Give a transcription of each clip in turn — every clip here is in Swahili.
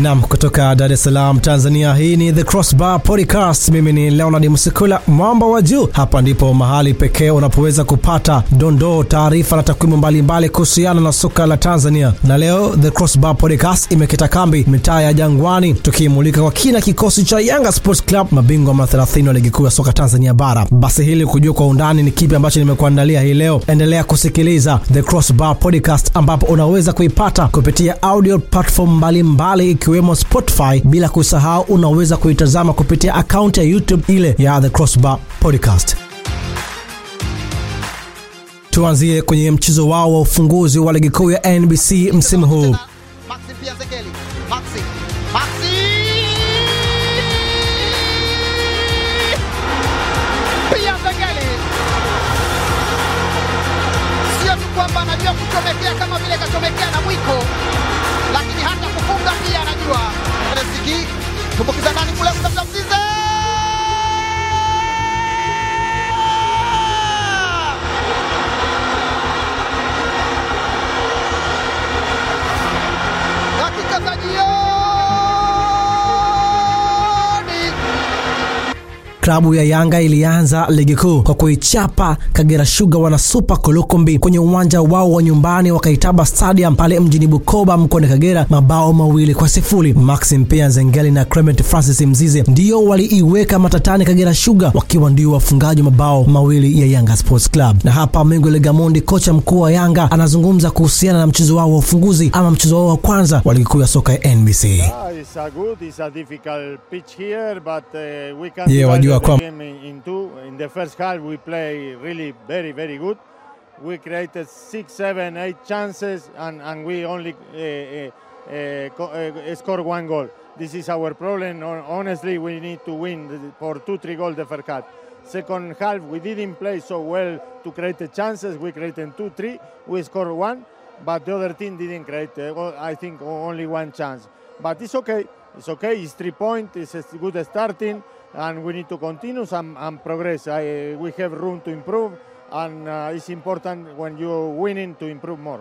Nam kutoka Dar es Salaam, Tanzania. Hii ni The Crossbar Podcast. Mimi ni Leonard Msikula, mwamba wa juu. Hapa ndipo mahali pekee unapoweza kupata dondoo, taarifa na takwimu mbalimbali kuhusiana na soka la Tanzania. Na leo The Crossbar Podcast imekita kambi mitaa ya Jangwani, tukimulika kwa kina kikosi cha Yanga Sports Club, mabingwa mara 30 wa ligi kuu ya soka Tanzania Bara. Basi hili kujua kwa undani ni kipi ambacho nimekuandalia hii leo, endelea kusikiliza The Crossbar Podcast ambapo unaweza kuipata kupitia audio platform mbalimbali ikiwemo Spotify, bila kusahau unaweza kuitazama kupitia akaunti ya YouTube ile ya The Crossbar Podcast. Tuanzie kwenye mchezo wao wa ufunguzi wa ligi kuu ya NBC msimu huu. Maxi pia Zekeli. Maxi. Maxi! Pia Zekeli. Sio tu kwamba anajua kuchomekea kama vile kachomekea na mwiko, lakini hata kufunga pia anajua. Resiki tumbukiza ndani kule kutafuta Mzize. dakika za jioni. Klabu ya Yanga ilianza ligi kuu kwa kuichapa Kagera Sugar wana Super Kolokombi kwenye uwanja wao wa nyumbani wa Kaitaba Stadium pale mjini Bukoba mkoani Kagera mabao mawili kwa sifuri. Maxim Pia Nzengeli na Clement Francis Mzize ndio waliiweka matatani Kagera Sugar wakiwa ndio wafungaji mabao mawili ya Yanga Sports Club. Na hapa Mingwele Gamondi, kocha mkuu wa Yanga, anazungumza kuhusiana na mchezo wao wa ufunguzi ama mchezo wao wa kwanza wa ligi kuu ya soka ya NBC. Ah, it's a good, it's a difficult pitch here, but uh, we can Yeah, divide wajua the kwam- game in, in two. In the first half, we play really very, very good. We created six, seven, eight chances, and, and we only uh, uh, uh, co- uh, score one goal. This is our problem. Hon- Honestly, we need to win the- for two, three goals the first half. Second half, we didn't play so well to create the chances. We created two, three. We scored one, but the other team didn't create. Uh, well, I think o- only one chance. But it's okay. It's okay. It's three points. It's a good starting, and we need to continue and, and progress. I, we have room to improve, and uh, it's important when you're winning to improve more.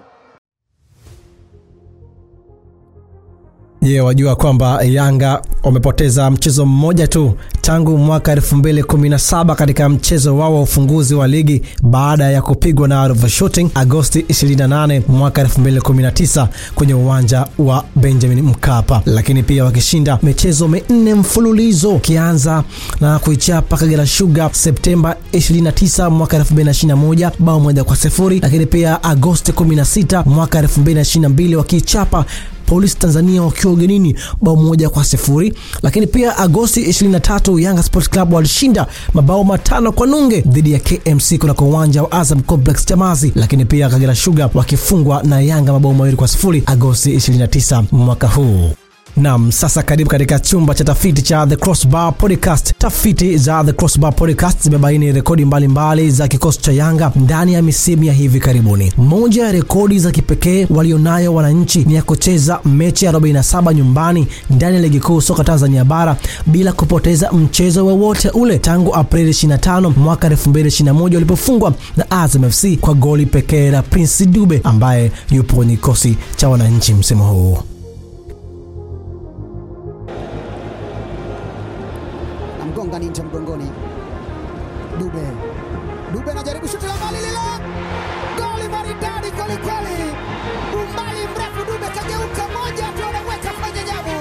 Je, wajua kwamba Yanga wamepoteza mchezo mmoja tu tangu mwaka 2017 katika mchezo wao wa ufunguzi wa ligi baada ya kupigwa na Arusha Shooting Agosti 28 mwaka 2019 kwenye uwanja wa Benjamin Mkapa, lakini pia wakishinda michezo minne mfululizo ukianza na kuichapa Kagera Sugar Septemba 29 mwaka 2021 bao moja kwa sifuri, lakini pia Agosti 16 mwaka 2022 wakiichapa Polisi Tanzania wakiwa ugenini bao moja kwa sifuri. Lakini pia Agosti 23 Yanga Sports Club walishinda mabao matano kwa nunge dhidi ya KMC kunako uwanja wa Azam Complex Chamazi. Lakini pia Kagera Sugar wakifungwa na Yanga mabao mawili kwa sifuri Agosti 29 mwaka huu. Nam, sasa karibu katika chumba cha tafiti cha The Crossbar Podcast. Tafiti za The Crossbar Podcast zimebaini rekodi mbalimbali za kikosi cha Yanga ndani ya misimu ya hivi karibuni. Moja ya rekodi za kipekee walionayo wananchi ni ya kucheza mechi ya 47 nyumbani ndani ya ligi kuu soka Tanzania bara bila kupoteza mchezo wowote ule tangu Aprili 25 mwaka 2021 walipofungwa na Azam FC kwa goli pekee la Prince Dube ambaye yupo kwenye kikosi cha wananchi msimu huu. namgonga ninja mgongoni. Dube Dube anajaribu shuti la mbali lile, goli maridadi kweli kweli, umbali mrefu. Dube kageuka moja tu, anaweka kwenye nyavu.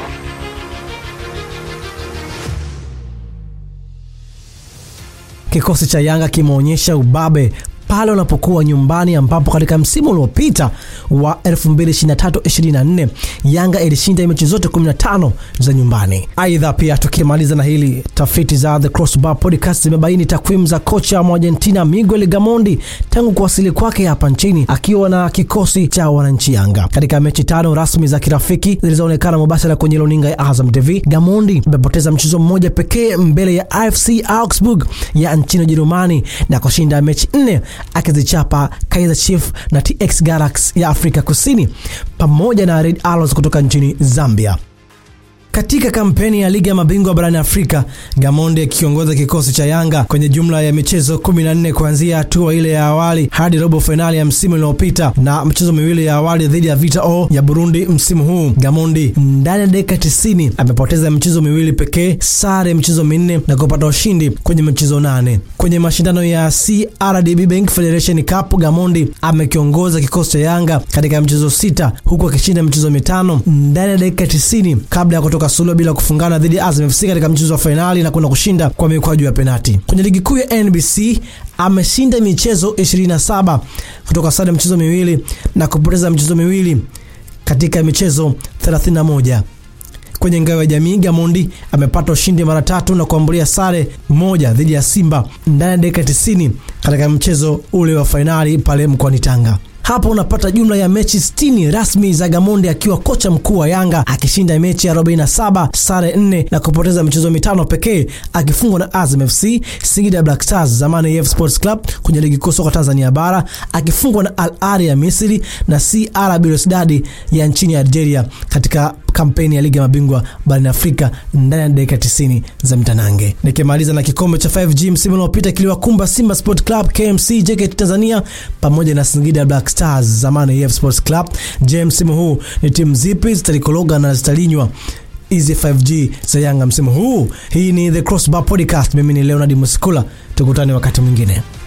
Kikosi cha Yanga kimeonyesha ubabe pale wanapokuwa nyumbani, ambapo katika msimu uliopita wa 2023-24 Yanga ilishinda mechi zote 15 za nyumbani. Aidha, pia tukimaliza na hili, tafiti za The Crossbar Podcast zimebaini takwimu za kocha wa Argentina Miguel Gamondi tangu kuwasili kwake hapa nchini akiwa na kikosi cha wananchi Yanga. Katika mechi tano rasmi za kirafiki zilizoonekana mubashara kwenye runinga ya Azam TV, Gamondi amepoteza mchezo mmoja pekee mbele ya AFC Augsburg ya nchini Ujerumani na kushinda mechi nne akizichapa Kaizer Chiefs na TX Galaxy ya Afrika Kusini pamoja na Red Arrows kutoka nchini Zambia. Katika kampeni ya ligi ya mabingwa barani Afrika, Gamondi akiongoza kikosi cha Yanga kwenye jumla ya michezo 14 kuanzia hatua ile ya awali hadi robo fainali ya msimu uliopita na michezo miwili ya awali dhidi ya Vita O ya Burundi msimu huu. Gamondi ndani ya dakika 90 amepoteza michezo miwili pekee, sare michezo minne na kupata ushindi kwenye michezo nane. Kwenye mashindano ya CRDB Bank Federation Cup, Gamondi amekiongoza kikosi cha Yanga katika michezo sita huku akishinda michezo mitano ndani ya dakika 90 kabla ya kutoka suluhu bila kufungana dhidi ya Azam FC katika mchezo wa fainali na kwenda kushinda kwa mikwaju ya penati. Kwenye ligi kuu ya NBC ameshinda michezo 27 kutoka sare michezo miwili na kupoteza michezo miwili katika michezo 31. Kwenye ngao ya jamii Gamondi amepata ushindi mara tatu na kuambulia sare moja dhidi ya Simba ndani ya dakika 90 katika mchezo ule wa fainali pale mkoani Tanga. Hapo unapata jumla ya mechi 60 rasmi za Gamondi akiwa kocha mkuu wa Yanga akishinda mechi 47, sare 4 na kupoteza michezo mitano pekee akifungwa na Azam FC, Singida Black Stars zamani AF Sports Club kwenye ligi kuu soka Tanzania bara akifungwa na Al Ahly ya Misri na CR Belouizdad ya nchini Algeria katika kampeni ya ligi ya mabingwa barani Afrika ndani ya dakika 90 za mtanange. Nikimaliza na kikombe cha 5G msimu uliopita kiliwakumba Simba Sport Club, KMC, JKT Tanzania pamoja na Singida Black Stars zamani AF Sports Club. Je, msimu huu ni timu zipi zitalikologa na zitalinywa hizi 5G za Yanga msimu huu? Hii ni The Crossbar Podcast. Mimi ni Leonard Musikula, tukutane wakati mwingine.